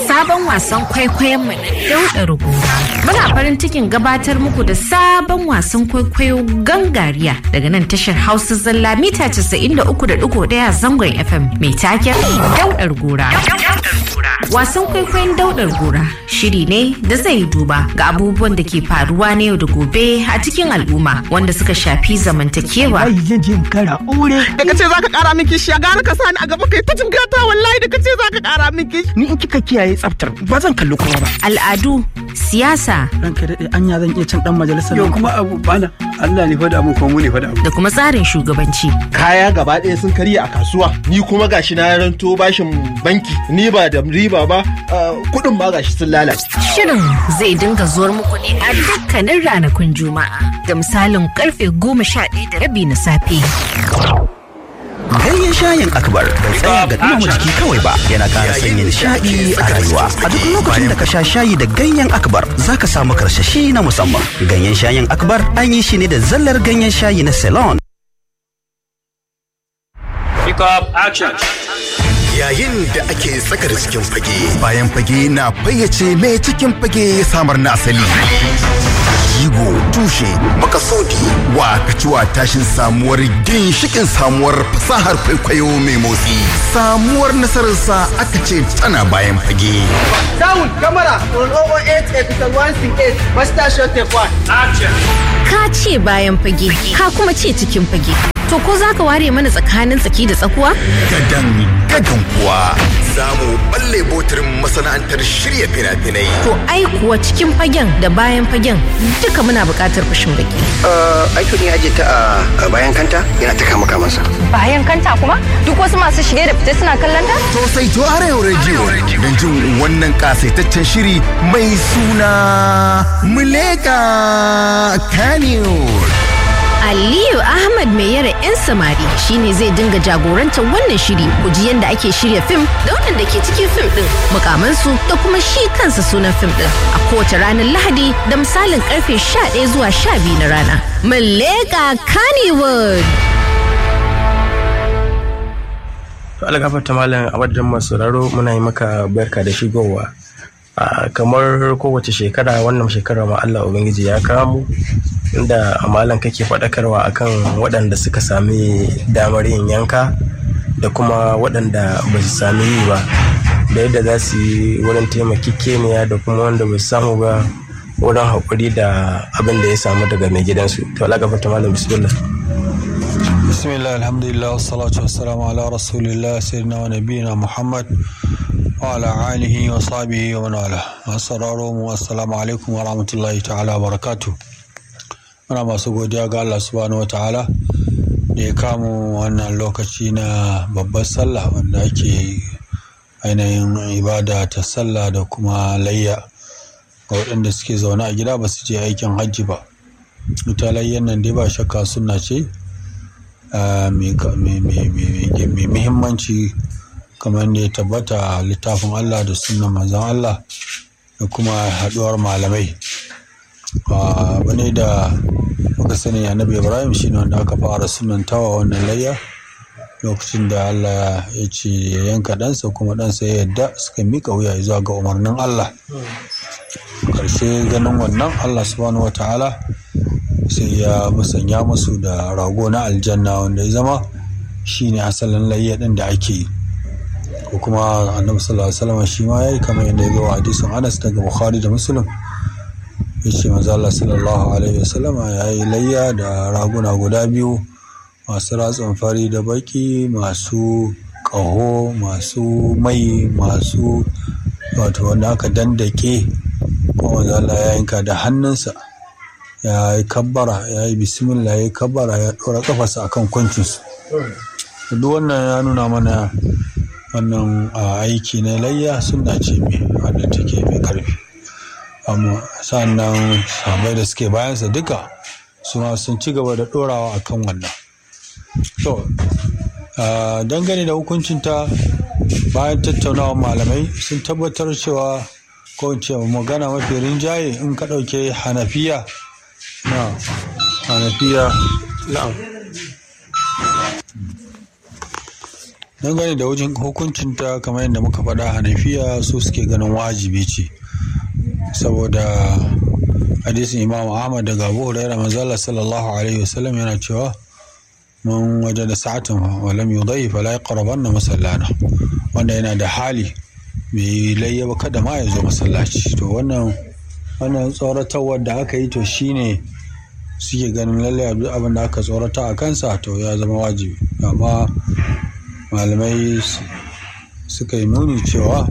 sabon wasan kwaikwayon mu na daudar gora. Muna farin cikin gabatar muku da sabon wasan kwaikwayo gangariya daga nan tashar Hausa Zalla mita 93.1 zangon FM mai taken daudar gora. Wasan kwaikwayon daudar gora shiri ne da zai duba ga abubuwan da ke faruwa na yau da gobe a cikin al'umma wanda suka shafi zamantakewa. Ai zan je in kara aure. Da kace zaka kara min kishiya gara ka sani a gaba kai ta jingata wallahi da kace zaka kara min kishi. Ni in kika kiyaye tsaftar ba zan kalli kowa ba. Al'adu, siyasa Ranka daɗe anya zan iya cin ɗan majalisar. Yau kuma abu bana Allah ne faɗa mu kuma mu ne faɗa mu. da kuma tsarin shugabanci. kaya gaba ɗaya sun karya a kasuwa ni kuma gashi na ranto bashin banki ni ba da riba ba ah, kuɗin ma gashi sun lalace Shirin zai dinga zuwar muku ne a dukkanin ranakun Juma'a da misalin karfe goma sha ɗaya da rabi na safe. Ganyen shayin akbar bai tsaya ga dumama jiki kawai ba yana ƙara sanya nishaɗi a rayuwa. A duk lokacin da ka sha shayi da ganyen akbar za ka samu karsashi na musamman. Ganyen shayin akbar an yi shi ne da zallar ganyen shayi na Ceylon. Pick up action. Yayin da ake tsakar cikin fage, bayan fage na fayyace mai cikin fage ya samar na asali. Jigo, tushe, makasudi, wa kaciwa tashin samuwar ginshikin samuwar fasahar kwaikwayo mai motsi. Samuwar nasararsa aka ce tana bayan fage. Sound camera on 008 episode 168 master shot take one. Action. Ka ce bayan fage, ka kuma ce cikin fage. To ko za ka ware mana tsakanin tsaki da tsakuwa? Gadan gadan kuwa za mu balle botirin masana'antar shirya fina-finai. To ai kuwa cikin fagen da bayan fagen duka muna buƙatar fashin baki. Aikin ya aje ta a bayan kanta yana ta kama kamansa. bayan kanta kuma duk wasu masu shige da fice suna kallon ta To sai to Arewa Radio don jin wannan kasaitaccen shiri mai suna Muleka Kanewar. Aliyu Ahmad mai yara 'yan samari shine zai dinga jagorantar wannan shiri ku ji yadda ake shirya fim da waɗanda ke cikin fim ɗin mukamansu da kuma shi kansa sunan fim ɗin a kowace ranar Lahadi da misalin karfe 11 zuwa 12 na rana. Muleka Kannywood. To Allah gafarta malam a wajen masu sauraro muna yi maka barka da shigowa. A kamar kowace shekara wannan shekara ma Allah Ubangiji ya kawo mu inda malam kake faɗakarwa akan waɗanda suka sami damar yin yanka da kuma waɗanda ba su sami yi ba da yadda za su yi wurin taimakekeniya da kuma wanda ba su samu ba wurin haƙuri da abin da ya samu daga mai gidansu. To Allah gafarta malam bismillah. bismillah alhamdulillah wassalatu wassalamu ala rasulillah sayyidina wa nabiyina muhammad wa ala alihi wa sahbihi wa man wala masu sauraro mu assalamu alaikum wa rahmatullahi ta'ala wa barakatu muna masu godiya ga Allah subhanahu wa ta'ala da ya kamu wannan lokaci na babbar sallah wanda ake ainihin ibada ta sallah da kuma layya ga waɗanda suke zaune a gida ba su je aikin hajji ba ita layyan nan dai ba shakka sunna ce mai muhimmanci kamar da ya tabbata a littafin Allah da sunan manzon Allah da kuma haɗuwar malamai abu ne da muka sani annabi ibrahim shine wanda aka fara sunantawa wannan layya lokacin da Allah ya ce ya yanka ɗansa kuma ɗansa ya yadda suka mika wuya zuwa ga umarnin Allah ƙarshe ganin wannan Allah subhanahu wa ta'ala sai ya musanya musu da rago na aljanna wanda ya zama shine asalin layya din da ake yi ko kuma annabi sallallahu alaihi wasallam shi ma yayi kamar yadda ya zo a hadisin Anas daga Bukhari da Muslim yace manzo Allah sallallahu alaihi wasallam yayi layya da raguna guda biyu masu ratsin fari da baki masu ƙaho masu mai masu wato wanda aka dandake kuma manzo Allah ya yanka da hannunsa ya yi kabbara ya yi bismillah ya yi kabbara ya ɗora kafarsa a kan kwancinsu duk wannan ya nuna mana wannan aiki na layya suna ce mai wadda take mai karfi amma sannan sabai da suke bayansa duka su ma sun ci gaba da ɗorawa a kan wannan to dangane da hukuncinta bayan tattaunawa malamai sun tabbatar cewa ko ce magana mafi rinjaye in ka ɗauke hanafiya na hanafiya Na'am. dangane da wajen hukuncinta kamar yadda muka faɗa hanafiya su suke ganin wajibi ce saboda hadisin imam ahmad daga abu hurairah manzala sallallahu alaihi wasallam yana cewa mun waje da sa'atin wa lam yudai fala yaqrabanna masallana wanda yana da hali bai layya ba kada ma ya zo masallaci to wannan wannan tsoratarwar da aka yi to shine suke ganin lallai abin da aka tsorata a kansa to ya zama wajibi amma malamai suka yi nuni cewa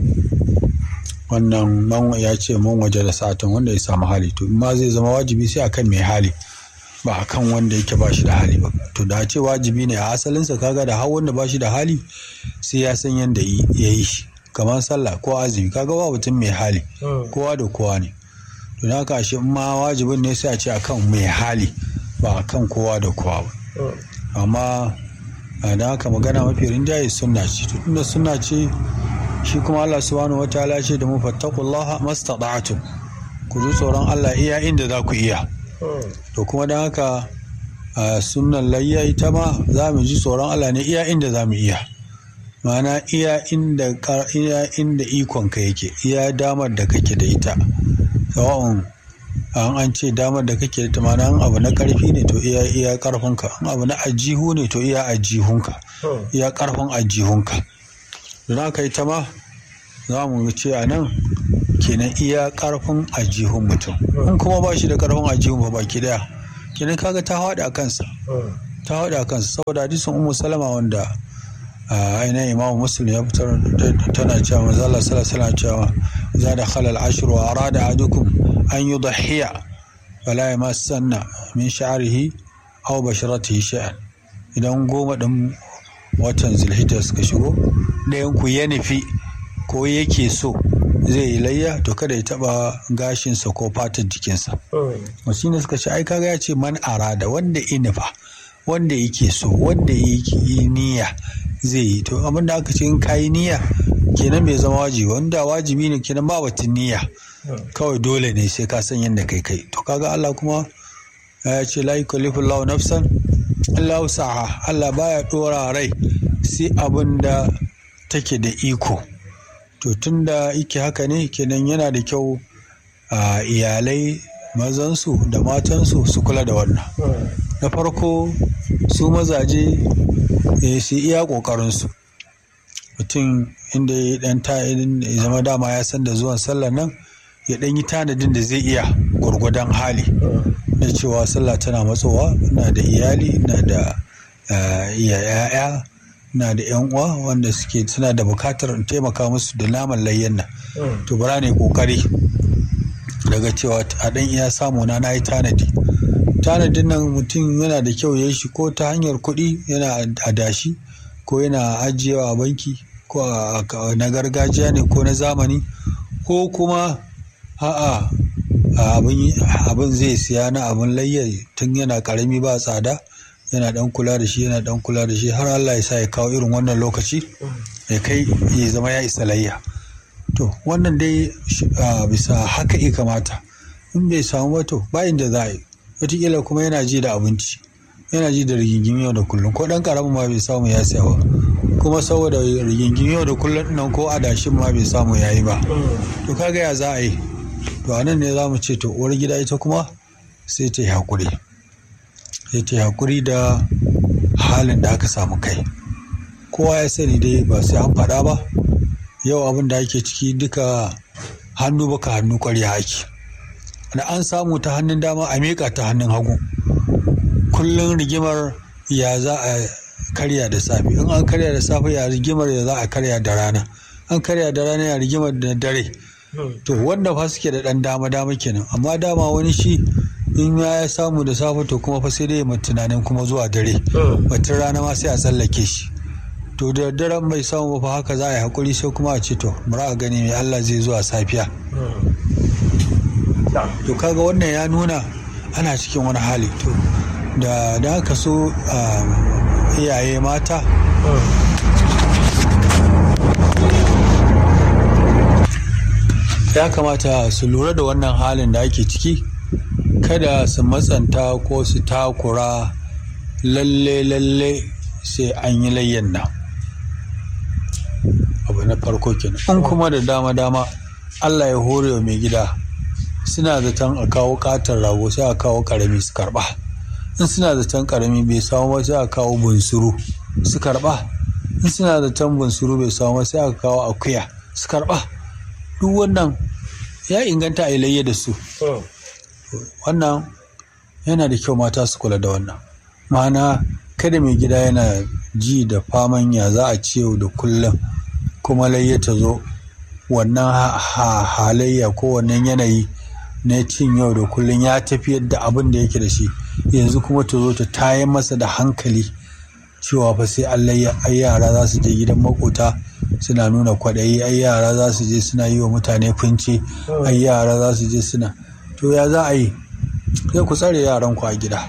wannan man ya ce man waje da satin wanda ya samu hali to ma zai zama wajibi sai akan mai hali ba akan wanda yake ba shi da hali ba to da ce wajibi ne a asalinsa kaga da har wanda ba shi da hali sai ya san yadda ya yi shi kamar sallah ko azumi kaga ba mutum mai hali kowa da kowa ne to na haka shi ma wajibin ne sai a ce akan mai hali ba akan kowa da kowa ba amma da haka magana mafi rinjaye sunna ce to tunda sunna ce shi kuma Allah subhanahu wataala ce da mu fattaqullaha mastata'tum ku ji tsoron Allah iya inda za ku iya to kuma don haka sunnan layya ita ma za mu ji tsoron Allah ne iya inda za mu iya mana iya inda iya inda ikonka yake iya damar da kake da ita sawa'un an an ce damar da kake da ita mana an abu na karfi ne to iya iya karfinka an abu na ajihu ne to iya ajihunka iya karfin ajihunka don haka ita ma za mu ce a nan kenan iya karfin ajihun mutum in kuma ba shi da karfin ajihun ba baki daya kenan kaga ta haɗa kansa ta haɗa kansa saboda hadisin ummu salama wanda ainihin imamu muslim ya fitar tana cewa manzo Allah sallallahu alaihi cewa za da khalal ashir wa arada adukum an yudhiya fala yamassanna min sha'rihi aw basharatihi shay'an idan goma din watan zulhijja suka shigo ɗayan ku ya nufi ko yake so zai yi layya to kada ya taba gashinsa ko fatar jikinsa wasu ne suka ce ai kaga ya ce man arada wanda inifa wanda yake so wanda yi niyya zai yi to abin da aka ce in kayi niyya kenan bai zama wajibi wanda wajibi ne kenan ba batun niyya kawai dole ne sai ka san yadda kai kai to kaga Allah kuma ya ce la yukallifu Allahu nafsan illa wusaha Allah baya dora rai sai abin da take da iko to tun da ike haka ne kenan yana da kyau a iyalai mazansu da matansu su kula da wannan na farko su mazaje su iya ƙoƙarinsu mutum inda ya dan ta ya zama dama ya san da zuwan sallar nan ya dan yi tanadin da zai iya gwargwadon hali na cewa sallah tana matsowa na da iyali na da ya'ya na da yan uwa wanda suke suna da bukatar taimaka musu da naman layyan nan to bara ne kokari daga cewa a dan iya samu na na yi tanadi tanadin nan mutum yana da kyau ya shi ko ta hanyar kuɗi yana adashi ko yana ajiyewa a banki ko na gargajiya ne ko na zamani ko kuma a'a abin zai siya na abin layya tun yana karami ba tsada yana dan kula da shi yana dan kula da shi har Allah ya sa ya kawo irin wannan lokaci ya kai ya zama ya isa layya to wannan dai bisa haka ya kamata in bai samu ba to ba inda za a yi wataƙila kuma yana ji da abinci yana ji da rigingim yau da kullum ko dan karamin ma bai samu ya siya ba kuma saboda rigingim yau da kullum nan ko adashin ma bai samu ya yi ba to kaga ya za a yi to a nan ne za mu ce to uwar gida ita kuma sai ta yi haƙuri sai ta yi haƙuri da halin da aka samu kai kowa ya sani dai ba sai an faɗa ba yau abin da ake ciki duka hannu baka hannu ƙwarya ake da an samu ta hannun dama a miƙa ta hannun hagu kullum rigimar ya za a karya da safe in an karya da safe ya rigimar ya za a karya da rana an karya da rana ya rigimar da dare to wanda fa suke da ɗan dama dama kenan amma dama wani shi in ya samu da safe to kuma fa sai dai ya tunanin kuma zuwa dare batun rana ma sai a tsallake shi to da daren bai samu ba fa haka za a yi hakuri sai kuma a ce to mura a gani mai Allah zai zuwa safiya to kaga wannan ya nuna ana cikin wani hali to da da aka so iyaye mata ya kamata su lura da wannan halin da ake ciki kada su matsanta ko su takura lalle lalle sai an yi layyan nan abu na farko kenan in kuma da dama dama Allah ya hore wa mai gida suna zaton a kawo katon rago sai a kawo karami su karba in suna zaton karami bai samu ba sai a kawo bunsuru su karba in suna zaton bunsuru bai samu ba sai a kawo akuya su karba duk wannan ya inganta a layya da su wannan yana da kyau mata su kula da wannan ma'ana kada mai gida yana ji da faman ya za a ce yau da kullum kuma layya ta zo wannan halayya ko wannan yanayi na cin yau da kullum ya tafi yadda abin da yake da shi yanzu kuma ta zo ta tayan masa da hankali cewa fa sai Allah ai yara za su je gidan makota suna nuna kwaɗayi ai yara za su je suna yi wa mutane funci ai yara za su je suna to ya za a yi sai ku tsare yaran ku a gida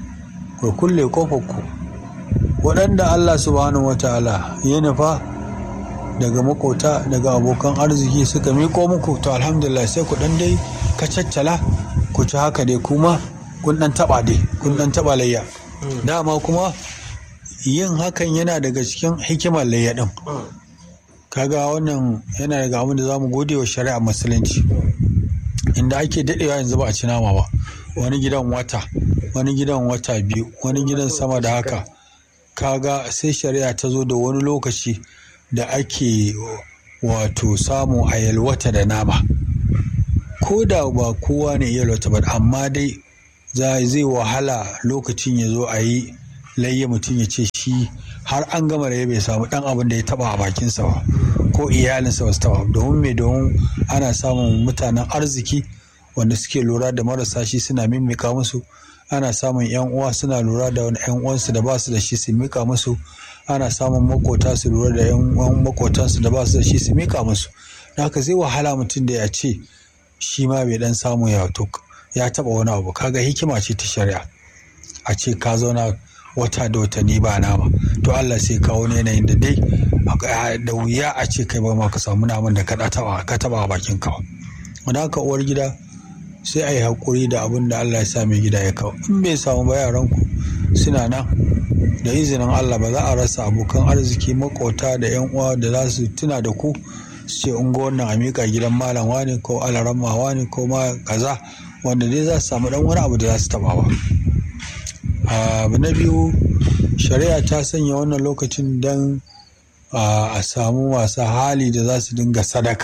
ku kulle kofar ku waɗanda Allah subhanahu wataala ya nufa daga makota daga abokan arziki suka miko muku to alhamdulillah sai ku dan dai ka caccala ku ci haka dai kuma kun dan taba dai kun dan taba layya dama kuma yin hakan yana daga cikin hikimar layya din kaga wannan yana daga abin da zamu gode wa shari'a musulunci inda ake dadewa yanzu ba a ci nama ba wani gidan wata wani gidan wata biyu wani gidan sama da haka kaga sai shari'a ta zo da wani lokaci da ake wato samu a yalwata da nama ko da ba kowa ne yalwata ba amma dai zai wahala lokacin ya zo a yi layya mutum ya ce shi har an gama da bai samu dan abin da ya taba a bakinsa ba ko iyalinsa ba su taba domin me domin ana samun mutanen arziki wanda suke lura da marasa shi suna mimika musu ana samun yan uwa suna lura da wani yan uwansu da ba su da shi su mika musu ana samun makota su lura da yan uwan makotansu da ba su da shi su mika musu da haka zai wahala mutum da ya ce shi ma bai dan samu ya to ya taba wani abu kaga hikima ce ta shari'a a ce ka zauna wata da watanni ba nama to Allah sai kawo ne yanayin da dai da wuya a ce kai ba ma ka samu naman da ka taba ka taba a bakin ka wanda haka uwar gida sai a yi haƙuri da abin da Allah ya sa mai gida ya kawo in bai samu ba yaranku suna nan da izinin Allah ba za a rasa abokan arziki makota da yan uwa da za su tuna da ku su ce in ga wannan a miƙa gidan malam wani ko alaramma wani ko ma kaza wanda dai za su samu dan wani abu da za su taba ba abu na biyu shari'a ta sanya wannan lokacin don a samu masu hali da za su dinga sadaka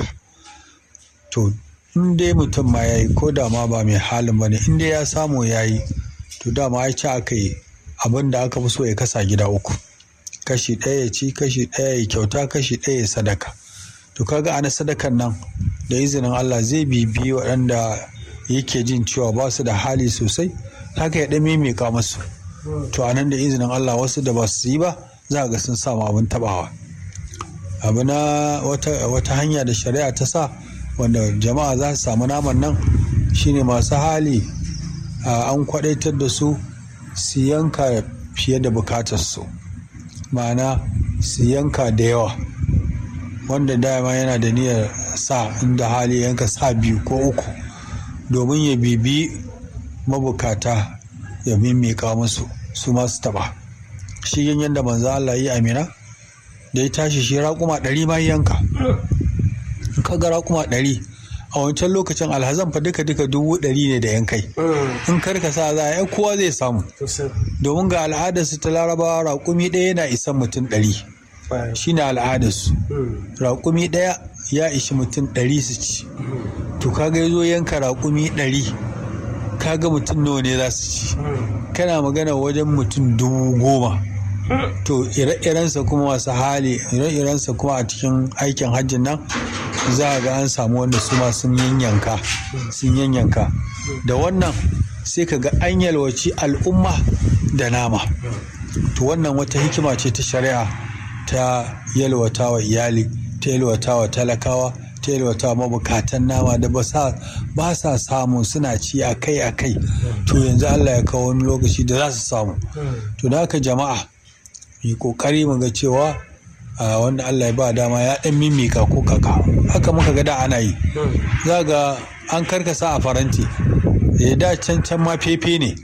to in dai mutum ma ya yi ko da ma ba mai halin ba ne in dai ya samu ya yi to dama ya ci aka yi abin da aka fi so ya kasa gida uku kashi ɗaya ya ci kashi ɗaya ya kyauta kashi ɗaya ya sadaka to kaga ana sadakan nan da izinin Allah zai bibi waɗanda yake jin cewa ba su da hali sosai haka ya ɗan mimika musu to a nan da izinin Allah wasu da ba su yi ba za ga sun samu abin tabawa abu na wata hanya da shari'a ta sa wanda jama'a za su samu naman nan shine masu hali an kwadaitar da su su yanka fiye da bukatarsu ma'ana su yanka da yawa wanda dama yana da niyyar sa inda hali yanka sa biyu ko uku domin ya bibi mabukata ya mimika musu su masu taba shi yin yadda manzo Allah yi amina da ya tashi shi raƙuma ɗari ma yanka in ka ga raƙuma ɗari a wancan lokacin alhazan fa duka duka dubu ɗari ne da yankai in karka sa za a yi kowa zai samu domin ga al'adarsu ta larabawa raƙumi ɗaya yana isan mutum ɗari shine al'adarsu raƙumi ɗaya ya ishi mutum ɗari su ci to kaga ya zo yanka raƙumi ɗari kaga mutum nawa ne za su ci kana magana wajen mutum dubu goma to ire-irensa kuma masu hali ire-irensa kuma a cikin aikin hajjin nan za a ga an samu wanda su ma sun yanyanka sun yanyanka da wannan sai ka ga an yalwaci al'umma da nama to wannan wata hikima ce ta shari'a ta yalwata wa iyali ta yalwata wa talakawa ta yalwata mabukatan nama da ba sa samu suna ci a kai a kai to yanzu Allah ya kawo wani lokaci da za su samu to da haka jama'a yi kokari mu ga cewa wanda Allah ya ba dama ya dan mimika ko kaka haka muka ga da ana yi za ga an karkasa a faranti ya da can can ma fefe ne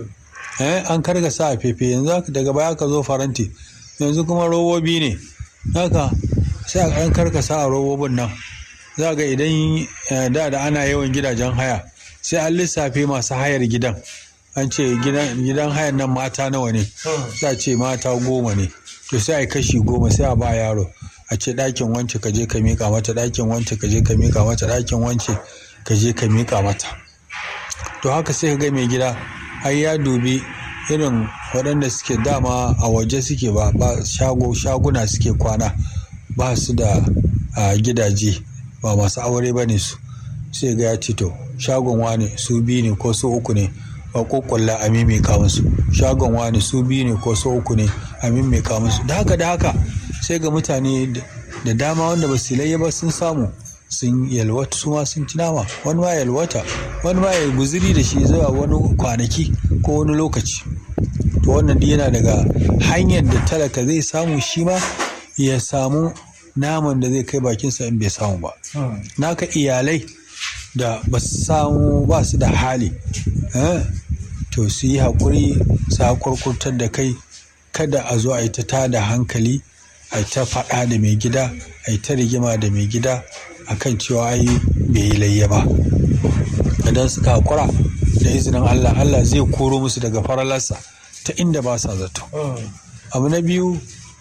an karkasa a fefe yanzu daga baya ka zo faranti yanzu kuma robobi ne haka sai a ɗan karkasa a robobin nan za ga idan da da ana yawan gidajen haya sai an lissafe masu hayar gidan an ce gidan hayan nan mata nawa ne za ce mata goma ne to sai a kashi goma sai a ba yaro a ce ɗakin wance ka je ka miƙa mata ɗakin wance ka je ka miƙa mata ɗakin wance ka je ka miƙa mata to haka sai ka ga mai gida ai ya dubi irin waɗanda suke dama a waje suke ba ba shago shaguna suke kwana ba su da gidaje ba masu aure ba ne su sai ga ya ce to shagon wane su biyu ne ko su uku ne a kokulla a mimika musu shagon wane su biyu ne ko su uku ne a mimika musu da haka da haka sai ga mutane da dama wanda ba su layya ba sun samu sun yalwata su ma sun ci nama wani ma yalwata wani ma ya guziri da shi zuwa wani kwanaki ko wani lokaci to wannan yana daga hanyar da talaka zai samu shi ma ya samu naman da zai kai bakinsa in bai samu ba naka iyalai da ba su samu ba su da hali to su yi haƙuri su haƙurƙurtar da kai kada a zo a yi ta tada hankali a yi ta faɗa da mai gida a yi ta rigima da mai gida a kan cewa ai bai yi layya ba idan suka haƙura da izinin allah allah zai koro musu daga faralarsa ta inda ba sa zato abu na biyu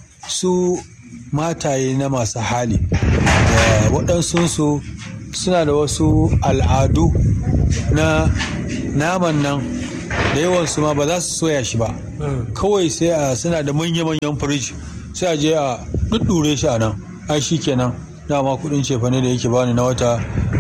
su mataye na masu hali da waɗansunsu suna da wasu al'adu na naman nan da yawansu ma ba za su soya shi ba kawai sai a suna da manya-manyan firij sai a je a ɗuɗɗure shi a nan ai shi kenan dama kuɗin cefane da yake bani na wata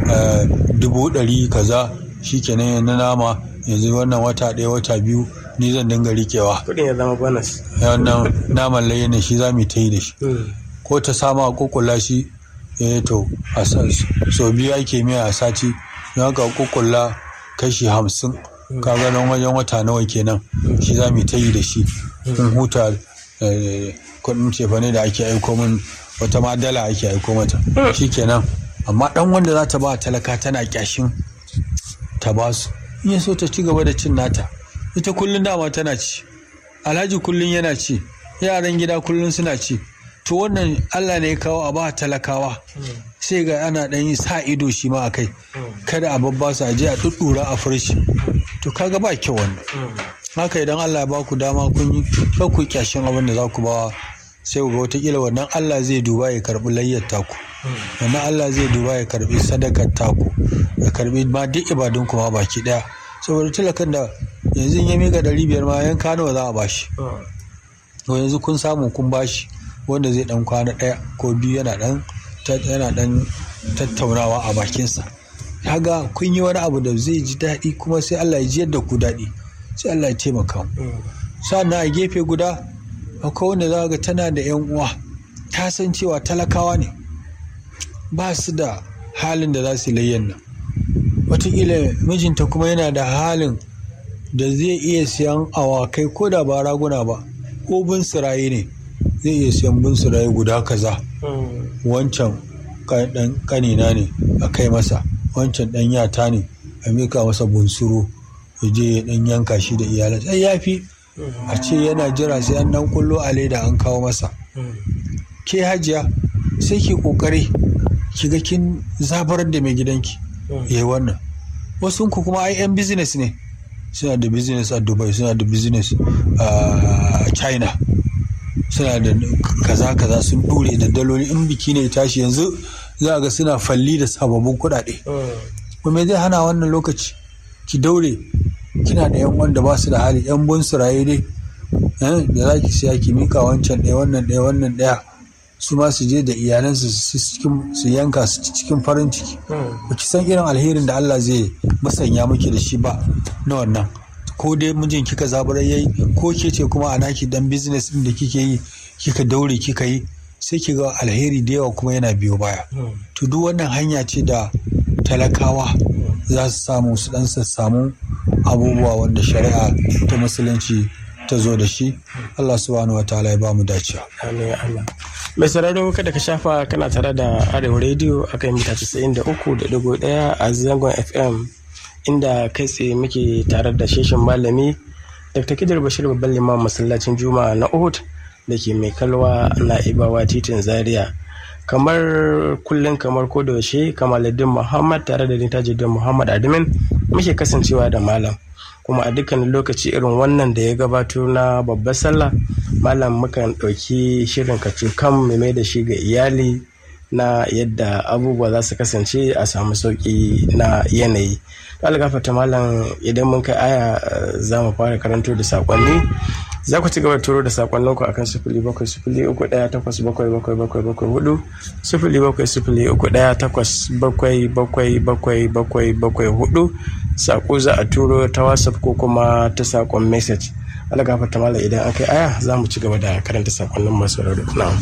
dubu ɗari kaza shi kenan na nama yanzu wannan wata ɗaya wata biyu ni zan dinga rikewa kuɗin ya zama bonus wannan naman laye ne shi za mu ta yi da shi ko ta sama a kukula shi eh to a so biyu ake miya a sati don haka kukula kashi hamsin ka nan wajen wata nawa kenan shi za mu ta yi da shi kun huta kuɗin cefane da ake aiko min wata ma dala ake aiko mata shi kenan amma ɗan wanda za ta ba talaka tana kyashin ta ba su in ya so ta ci gaba da cin nata ita kullum dama tana ci alhaji kullum yana ci yaran gida kullum suna ci to wannan allah ne ya kawo a ba talakawa sai ga ana ɗan yi sa ido shi ma a kai kada a babba su aje a ɗuɗɗura a furshi to kaga ba kyau wannan haka idan allah ya ba ku dama kun yi kar ku kyashin abin da za ku bawa sai ga watakila wannan allah zai duba ya karɓi layyar taku wannan allah zai duba ya karɓi sadakar taku ya karɓi ma duk ibadun kuma baki ɗaya saboda talakan da yanzu ya mika ɗari biyar ma yanka nawa za a bashi to yanzu kun samu kun bashi wanda zai dan kwana ɗaya ko biyu yana dan yana dan tattaunawa a bakinsa kaga kun yi wani abu da zai ji daɗi kuma sai Allah ya ji yadda ku daɗi sai Allah ya taimaka mu sannan a gefe guda akwai wanda za ga tana da yan uwa ta san cewa talakawa ne ba su da halin da za su layyan nan wataƙila mijinta kuma yana da halin da zai iya siyan awakai ko da ba raguna ba ko bin siraye ne zai iya siyan bin siraye guda kaza wancan dan kanina ne a kai masa wancan dan yata ne a mika masa bunsuru ya je ya dan yanka shi da iyalan sai ya fi a ce yana jira sai an dan kullo a leda an kawo masa ke hajiya sai ki kokari ki ga kin zabarar da mai gidanki yayi wannan wasu ku kuma ai yan business ne suna da business a dubai suna da business a china suna da kaza kaza sun dure da daloli in biki ne tashi yanzu za ga suna falli da sababbin kuɗaɗe kuma zai hana wannan lokaci ki daure kina da yan wanda ba su da hali yan bun suraye dai da za ki siya ki mika wancan ɗaya wannan ɗaya wannan ɗaya su ma su je da iyalansu su yanka su cikin farin ciki ba ki san irin alherin da Allah zai musanya miki da shi ba na wannan ko dai mijin kika zaburar yayi ko ke ce kuma a naki dan business din da kike yi kika daure kika yi sai ki ga alheri da yawa kuma yana biyo baya to duk wannan hanya ce da talakawa za su samu su dan samu abubuwa wanda shari'a ta musulunci ta zo da shi Allah subhanahu wa ta'ala ya ba mu dacewa amin Allah mai sauraro kada ka shafa kana tare da arewa radio akan mita 93.1 a zangon fm inda kai tsaye muke tare da sheshin malami dr kidar bashir babban liman masallacin juma'a na uhud da ke mai kalwa na ibawa titin zaria kamar kullum kamar ko da yaushe kamaluddin muhammad tare da tajuddin muhammad admin muke kasancewa da malam kuma a dukkanin lokaci irin wannan da ya gabato na babbar sallah malam mukan ɗauki shirin kacukan mai da shi ga iyali na yadda abubuwa za su kasance a samu sauƙi na yanayi algafata malam idan mun kai aya za mu fara karanto da saƙonni za ku ci gaba da turo da sakonnin ku akan sifili bakwai sifili uku ɗaya takwas bakwai bakwai bakwai bakwai hudu sifili bakwai sifili uku ɗaya takwas bakwai bakwai bakwai bakwai bakwai hudu sako za a turo ta whatsapp ko kuma ta sakon message ala gafarta mala idan aka yi aya za mu ci gaba da karanta sakonnin masu rarrabu na'am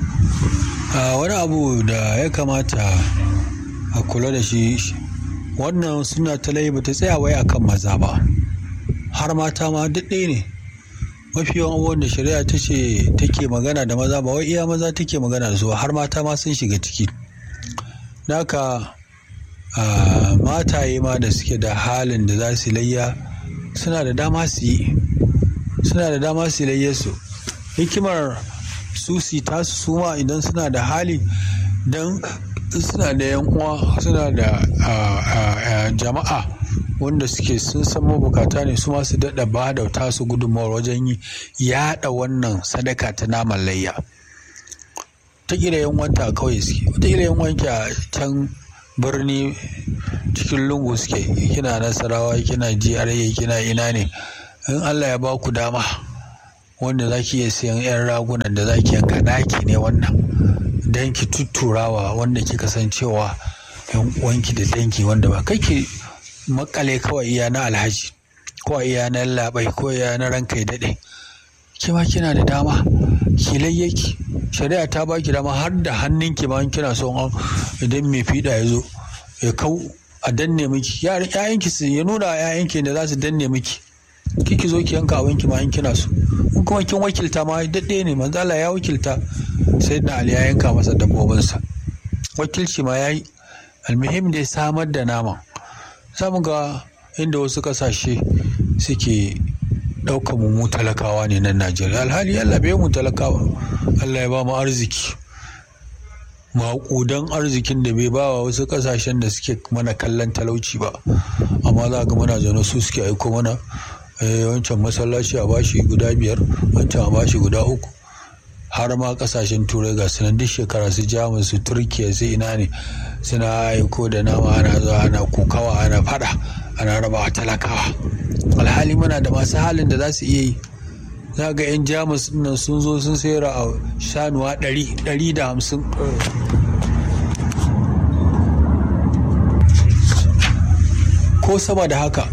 wani abu da ya kamata a kula da shi wannan suna ta ba ta tsaya wai akan maza ba har mata ma duk ɗaya ne mafi yawan abubuwan da shari'a ta ce take magana da maza ba wai iya maza take magana da su har mata ma sun shiga ciki naka mataye ma da suke da halin da za su layya suna da dama su yi suna da dama su layya su hikimar su si tasu su ma idan suna da hali don suna da yan uwa suna da jama'a wanda suke sun san mabukata ne su masu daɗa ba da tasu gudunmawar wajen yi yaɗa wannan sadaka ta naman layya ta ƙila yan wanta kawai suke wata ƙila yan wanki a can birni cikin lungu suke kina nasarawa kina GRA kina ina ne in Allah ya ba ku dama wanda za ki iya siyan 'yan ragunan da za ki yanka ɗaki ne wannan don ki tutturawa wanda kika san cewa yan uwanki da danki wanda ba kai ki makale kawai iya na alhaji ko iya na labai ko iya na ranka ya daɗe kima kina da dama ki layyaki shari'a ta baki dama har da hannunki ma kina so idan mai fiɗa ya zo ya kau a danne miki yayanki su ya nuna yayanki da za su danne miki kiki zo ki yanka abinki ma in kina so in kuma kin wakilta ma daɗe ne manzala ya wakilta sai na ali ya yanka masa dabbobinsa wakilci ma ya yi almuhim dai samar da naman samu ga inda wasu kasashe suke ɗaukar mu talakawa ne nan najeriya alhali allah bai mu talakawa allah ya ba mu arziki maƙudan arzikin da bai bawa wasu kasashen da suke mana kallon talauci ba amma za ga muna zaune su suke aiko mana wancan masallaci a bashi guda biyar wancan a bashi guda uku har ma kasashen turai ga sunan duk shekara su jamus su turkiya su ina ne suna aiko da nama ana zuwa ana kukawa ana fada ana raba talakawa alhali muna da masu halin da za su iya yi za ga 'yan jamus nan sun zo sun sayar a shanuwa 150 ko sama da haka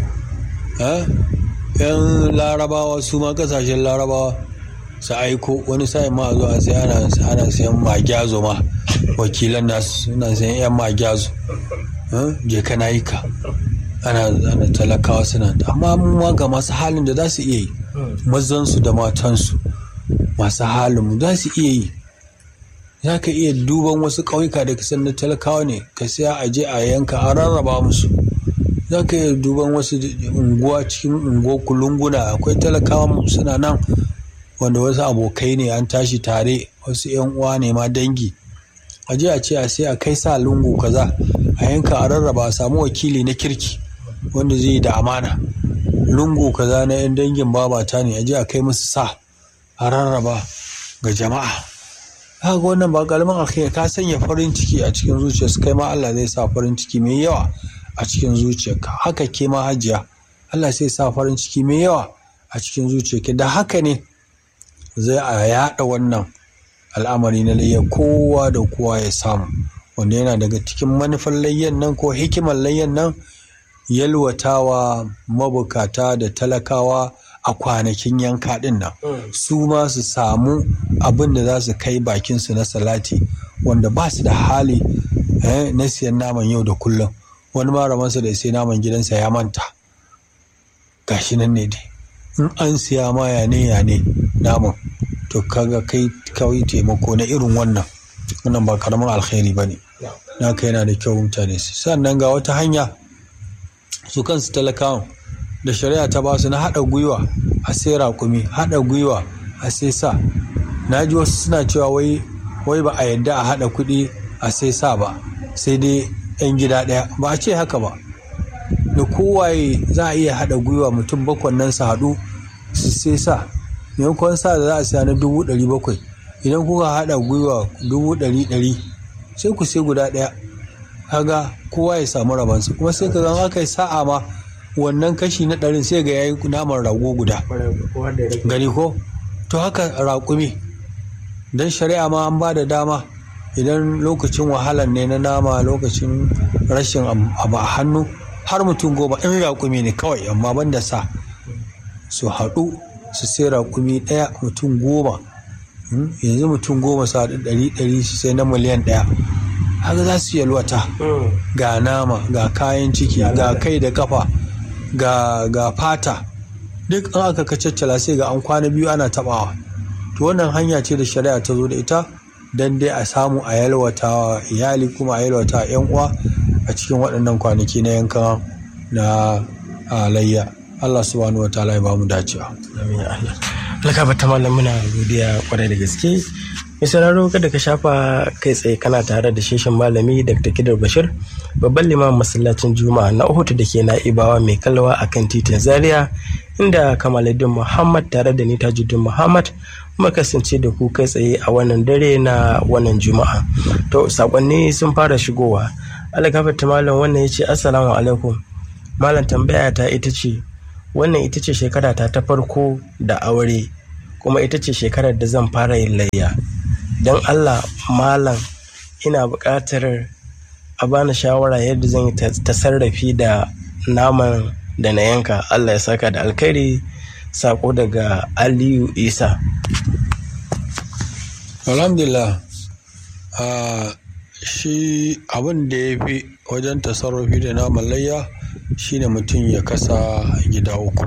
yan larabawa su ma kasashen larabawa su aiko wani sa'in ma zuwa sai ana sayan magyazo ma wakilan nasu suna sayan yan magyazo je kana yi ka ana talakawa suna amma ma ga masu halin da za su iya yi mazansu da matansu masu halin mu za su iya yi za ka iya duban wasu ƙauyuka da kasan na talakawa ne ka siya a je a yanka a rarraba musu za ka iya duban wasu unguwa cikin unguwa kulunguna akwai talakawa suna nan wanda wasu abokai ne an tashi tare wasu yan uwa ne ma dangi a je a ce a sai a kai sa lungu kaza a yanka a rarraba a samu wakili na kirki wanda zai yi da amana lungu kaza na yan dangin babata ne a je a kai musu sa a rarraba ga jama'a haka wannan ba karamin alkhairi ka sanya farin ciki a cikin zuciyarsu kai ma Allah zai sa farin ciki mai yawa a cikin zuciyarka haka ke ma hajiya Allah sai sa farin ciki mai yawa a cikin zuciyarki da haka ne zai a yaɗa wannan al'amari na layya kowa da kowa ya samu wanda yana daga cikin manufar layyan nan ko hikimar layyan nan yalwatawa mabukata da talakawa a kwanakin yanka ɗin nan su ma su samu abin da za su kai bakinsu na salati wanda ba su da hali na siyan naman yau da kullum wani maramansa da sai naman gidansa ya manta gashi nan ne dai in an siya ma ya ne ya ne naman to kaga kai kawai taimako na irin wannan wannan ba karamin alkhairi ba ne naka yana da kyau mutane su sannan ga wata hanya su kansu talakawan da shari'a ta ba su na haɗa gwiwa a sai raƙumi haɗa gwiwa a sai sa na ji wasu suna cewa wai wai ba a yadda a haɗa kuɗi a sai sa ba sai dai 'yan gida ɗaya ba a ce haka ba da kowaye za a iya haɗa gwiwa mutum bakwan nan su haɗu su sai sa maimakon sa da za a siya na dubu ɗari bakwai idan kuka haɗa gwiwa dubu ɗari ɗari sai ku sai guda ɗaya kaga kowa ya samu rabansa kuma sai ka ga aka yi sa'a ma wannan kashi na ɗarin sai ga yayi naman rago guda gani ko to haka raƙumi don shari'a ma an ba da dama idan lokacin wahalar ne na nama lokacin rashin abu a hannu har mutum goma in raƙumi ne kawai amma ban da sa su haɗu su sai raƙumi ɗaya mutum goma yanzu mutum goma sa ɗari ɗari su sai na miliyan ɗaya haka za su yalwata ga nama ga kayan ciki ga kai da kafa ga, ga fata duk an aka kacaccala sai ga an kwana biyu ana tabawa to wannan hanya ce da shari'a ta zo da ita don dai a samu a yalwata wa iyali kuma a yalwata yan uwa a cikin waɗannan kwanaki na yankan na layya Allah subhanahu wa ta'ala ya bamu dacewa amin Allah alkaba ta malam muna godiya kwarai da gaske mai sauraro kada ka shafa kai tsaye kana tare da sheshin malami dr kidar bashir babban limamin masallacin juma'a na uhutu da ke na'ibawa mai kalwa a kan titin zaria inda kamaluddin muhammad tare da ni tajuddin muhammad kuma kasance da ku kai tsaye a wannan dare na wannan juma'a to sakonni sun fara shigowa alkafar ta malam wannan ya ce assalamu alaikum malam tambaya ta ita ce wannan ita ce shekara ta ta farko da aure kuma ita ce shekarar da zan fara yin layya don allah malam ina buƙatar a bani shawara yadda zan yi ta sarrafi da naman da na yanka allah ya saka da alkhairi sako daga aliyu isa alhamdulillah shi abin da ya fi wajen tasarrufi da naman layya shine mutum ya kasa gida uku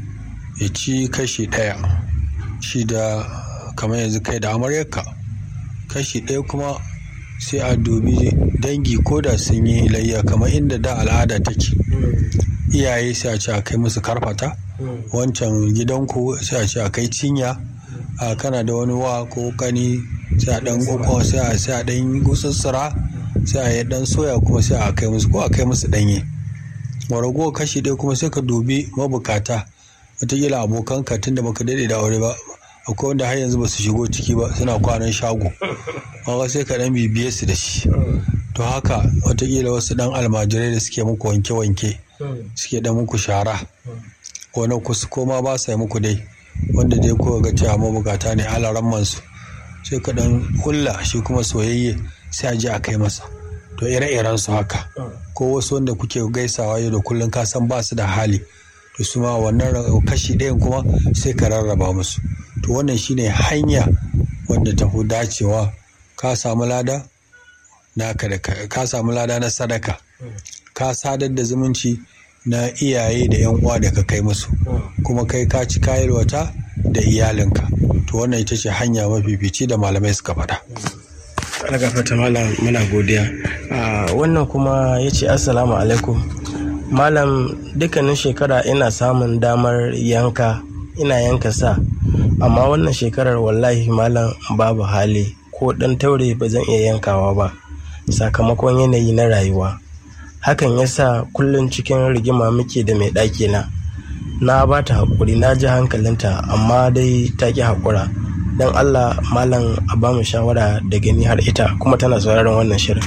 ya ci kashi ɗaya shi da kamar yanzu kai da amaryarka kashi ɗaya kuma sai a dubi dangi ko da sun yi layya kamar inda da al'ada take iyaye sai a ce a kai musu karfata wancan gidanku sai a ce a kai cinya a kana da wani wa ko kani sai a dan uku sai a sai a dan gutsutsura sai a yi dan soya kuma sai a kai musu ko a kai musu danye rago kashi ɗaya kuma sai ka dubi mabukata wataƙila abokanka tun da baka daɗe da aure ba akwai wanda har yanzu ba su shigo ciki ba suna kwanan shago amma sai ka ɗan bibiye su da shi to haka wataƙila wasu ɗan almajirai da suke muku wanke-wanke suke ɗan muku shara ko na kusa ko ma ba sa yi muku dai wanda dai ko ga cewa mabukata ne alaran mansu sai ka ɗan hulla shi kuma soyayye sai a je a kai masa to ire-iren su haka ko wasu wanda kuke gaisawa yau da kullum ka san ba su da hali to su ma wannan kashi ɗayan kuma sai ka rarraba musu to wannan shine hanya wanda ta fi dacewa ka samu lada naka da ka samu lada na sadaka ka sadar da zumunci na iyaye da yan uwa da ka kai musu kuma kai ka ci kayarwata da iyalinka to wannan ita ce hanya mafifici da malamai suka faɗa. algafata malam muna godiya wannan kuma ya ce assalamu alaikum malam dukkanin shekara ina samun damar yanka ina yanka sa amma wannan shekarar wallahi malam babu hali ko dan taure ba zan iya yankawa ba sakamakon yanayi na rayuwa hakan yasa kullum cikin rigima muke da mai ɗaki na na ba ta haƙuri na ji hankalinta amma dai ta ƙi haƙura don allah malam a ba mu shawara da gani har ita kuma tana sauraron wannan shirin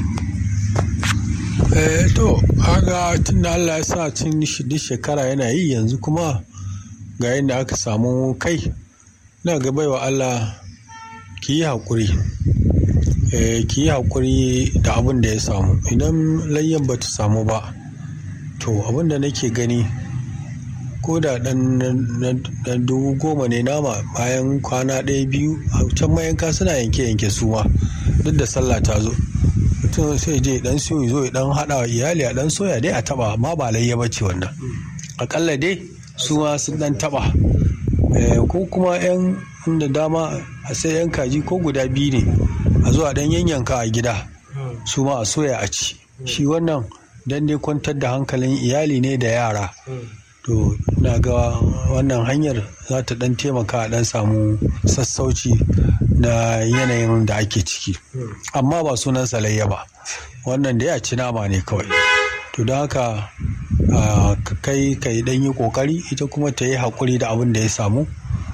eh to haka tun da allah ya sa cin duk shekara yana yi yanzu kuma ga yadda aka samu kai na ga baiwa allah ki yi haƙuri ki yi haƙuri da abin da ya samu idan layyan ba ta samu ba to abin da nake gani ko da dan dubu goma ne nama bayan kwana ɗaya biyu a can mayanka suna yanke yanke su ma duk da sallah ta zo mutum sai je dan siyo zo ya dan haɗa wa iyali a dan soya dai a taba amma ba layya ba ce wannan akalla dai su ma sun dan taba ko kuma yan inda dama a sai yan kaji ko guda biyu ne a zuwa dan yanyanka a gida su ma a soya a ci shi wannan dan dai kwantar da hankalin iyali ne da yara to na ga wannan hanyar za ta dan taimaka a dan samu sassauci na yanayin da ake ciki amma ba sunan salayya ba wannan da ya ci nama ne kawai to don haka kai ka yi ɗan yi ƙoƙari ita kuma ta yi haƙuri da abin da ya samu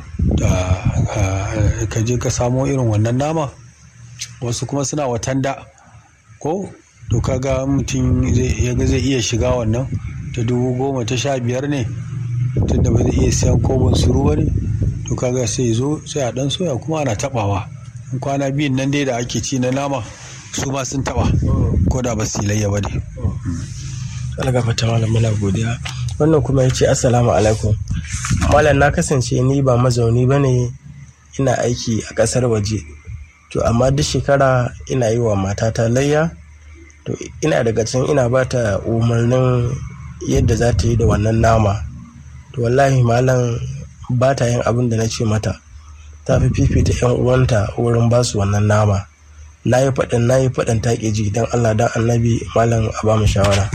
ka je ka samo irin wannan nama wasu kuma suna watanda ko to kaga mutum zai iya shiga wannan ta dubu goma ta sha biyar ne tunda ba zai iya siyan kobin suru ba ne to kaga sai zo sai a dan soya kuma ana tabawa kwana biyun nan dai da ake ci na nama su ma sun taba ko da ba su layya ba ne algafata malam muna godiya wannan kuma ya ce assalamu alaikum malam na kasance ni ba mazauni ba ne ina aiki a ƙasar waje to amma duk shekara ina yi wa matata layya to ina daga can ina ba ta umarnin yadda za ta yi da wannan nama to wallahi malam ba ta yin abin da na ce mata ta fi fifita yan uwanta wurin ba su wannan nama na yi faɗin na yi faɗin ta ji don allah don annabi malam a ba mu shawara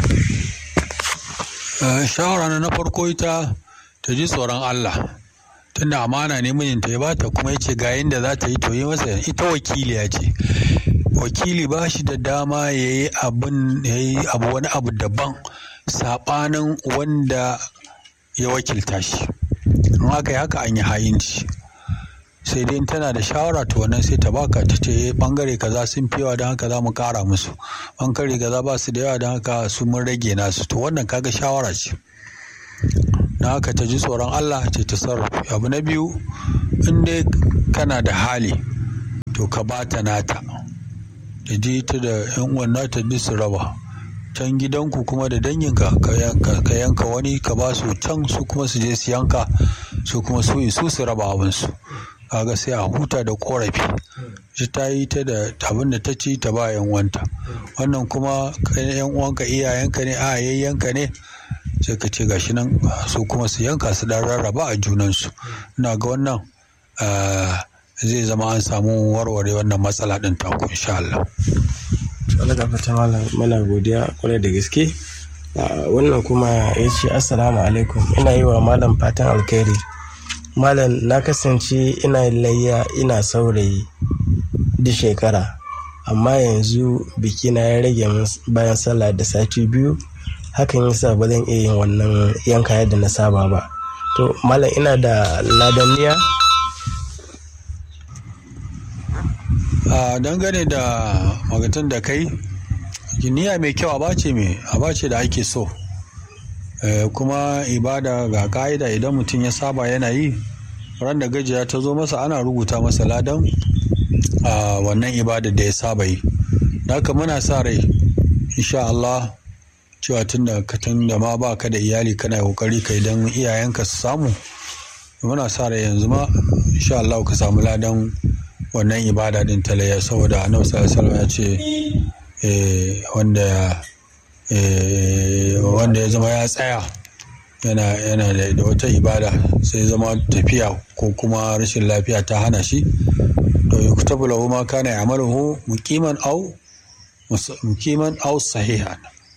shawara na farko ita ta ji tsoron allah tunda amana ne mijinta ya bata kuma ya ce ga yadda za ta yi to yi masa ita wakiliya ce wakili ba shi da dama ya yi abu wani abu daban saɓanin wanda ya wakilta shi in haka yi haka an yi hayinci sai dai tana da shawara to wannan sai ta baka ta ce bangare kaza sun fi yawa don haka za mu kara musu bangare kaza ba su da yawa don haka su mun rage nasu to wannan kaga shawara ce na haka ta ji tsoron Allah ce ta sarrafa abu na biyu in dai kana da hali to ka bata nata da ji ta da yan uwan nata duk su raba can gidanku kuma da danginka ka yanka wani ka ba su can su kuma su je su yanka su kuma su su su raba abinsu kaga sai a huta da korafi shi ta yi ta da abin da ta ci ta ba yan uwanta wannan kuma yan uwanka iyayenka ne a yayyanka ne sai ka ce gashi nan su kuma su yanka su dan rarraba a junansu ina ga wannan zai zama an samu warware wannan matsala din taku insha Allah. Allah ga fata mana godiya kwarai da gaske wannan kuma ya ce assalamu alaikum ina yi wa malam fatan alkhairi malam na kasance ina layya ina saurayi duk shekara amma yanzu biki na ya rage bayan sallah da sati biyu hakan yasa ba zan iya yin wannan yanka yadda na saba ba to malam ina da ladaniya a dangane da magatan da kai niyya mai kyau abace mai abace da ake so kuma ibada ga ka'ida idan mutum ya saba yana yi ran da gajiya ta zo masa ana rubuta masa ladan a wannan ibada da ya saba yi da haka muna sa rai insha Allah cewa tun da tun da ma ba ka da iyali kana kokari kai don iyayenka su samu muna sa rai yanzu ma insha Allah ka samu ladan wannan ibada din talayya saboda annabi sallallahu alaihi ya ce wanda wanda ya zama ya tsaya yana yana da wata ibada sai zama tafiya ko kuma rashin lafiya ta hana shi to yuktabu lahu ma kana ya'maluhu muqiman aw muqiman aw sahihan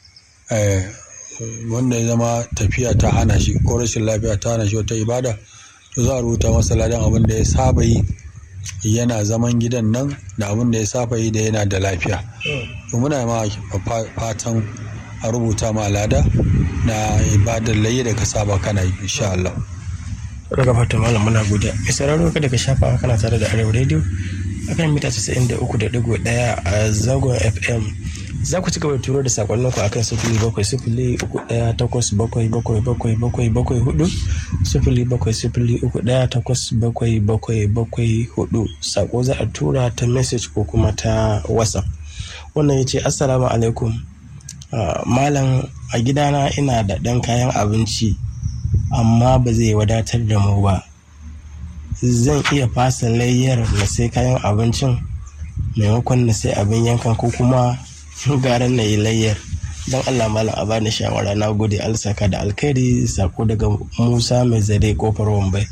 wanda ya zama tafiya ta hana shi ko rashin lafiya ta hana shi wata ibada to za a rubuta masa ladan abin da ya saba yi yana zaman gidan nan da abin da ya saba yi da yana da lafiya to muna ma fatan a rubuta ma lada na ibadar layi da ka saba kana yi insha Allah daga fatan malam muna godiya mai sauraro kada ka shafa kana tare da arewa radio akan mita 93.1 a zagon fm za ku ci gaba da turo da sakonnin ku akan sifili bakwai sifili uku ɗaya takwas bakwai bakwai bakwai bakwai bakwai hudu sifili bakwai sifili uku ɗaya takwas bakwai bakwai bakwai hudu sako za a tura ta message ko kuma ta whatsapp wannan ya ce assalamu alaikum malam a gidana ina da ɗan kayan abinci amma ba zai wadatar da mu ba zan iya fasa layyar na sai kayan abincin maimakon na sai abin yankan ko kuma garan na yi layyar don allah malam a bani shawara na gode alsaka da alkhairi sako daga musa mai zare kofar wambai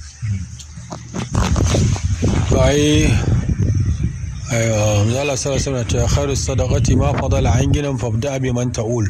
ai zala sarasana ta khairu sadaqati ma fadala an ginan fabda bi man ta'ul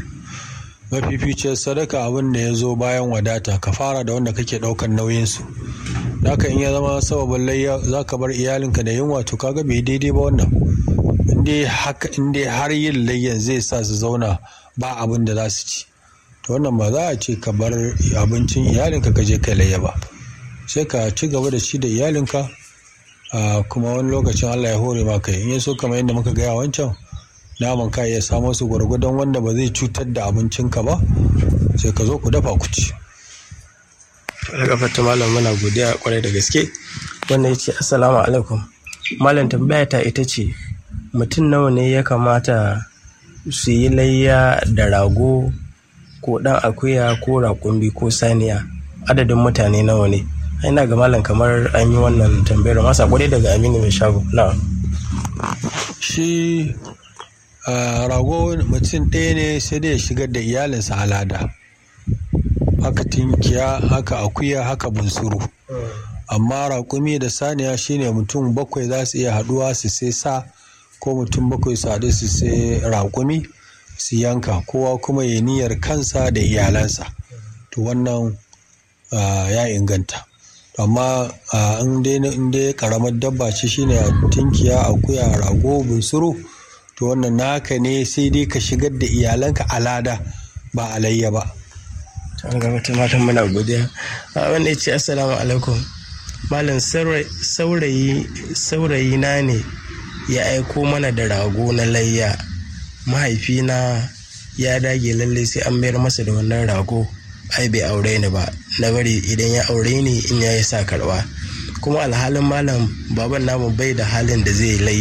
mafificiyar sadaka abin da ya zo bayan wadata ka fara da wanda kake daukan nauyin su haka in ya zama sababin layya za ka bar iyalinka da yunwa to kaga bai daidai ba wannan inda haka inda har yin layyan zai sa su zauna ba abin da za su ci to wannan ba za a ce ka bar abincin iyalinka ka je kai layya ba sai ka ci gaba da shi da iyalinka kuma wani lokacin Allah ya hore maka in ya so kamar yadda muka gaya wancan naman ka iya samo su gwargwadon wanda ba zai cutar da abincinka ba sai ka zo ku dafa ku ci daga fata malam muna godiya kwarai da gaske wannan ya ce assalamu alaikum malam tambaya ta ita ce mutum nawa ne ya kamata su yi layya da rago ko dan akuya ko rakumbi ko saniya adadin mutane nawa ne ina ga malam kamar an yi wannan tambayar masa kwarai daga aminu mai shago na shi rago mutum ɗaya ne sai dai ya shigar da iyalinsa alada haka tinkiya haka akuya haka bunsuru amma raƙumi da saniya shine mutum bakwai za su iya haɗuwa su sai sa ko mutum bakwai su haɗu su sai raƙumi su yanka kowa kuma ya niyyar kansa da iyalansa to wannan ya inganta amma in dai karamar dabba ce shine tinkiya akuya rago bunsuru to wannan naka ne sai dai ka shigar da iyalanka alada ba alayya ba an ga wata matan muna godiya wanda ya ce assalamu alaikum malam saurayi saurayi na ne ya aiko mana da rago na layya mahaifina ya dage lalle sai an mayar masa da wannan rago ai bai aure ni ba na bari idan ya aure ni in ya yi sa karba kuma alhalin malam baban namu bai da halin da zai layya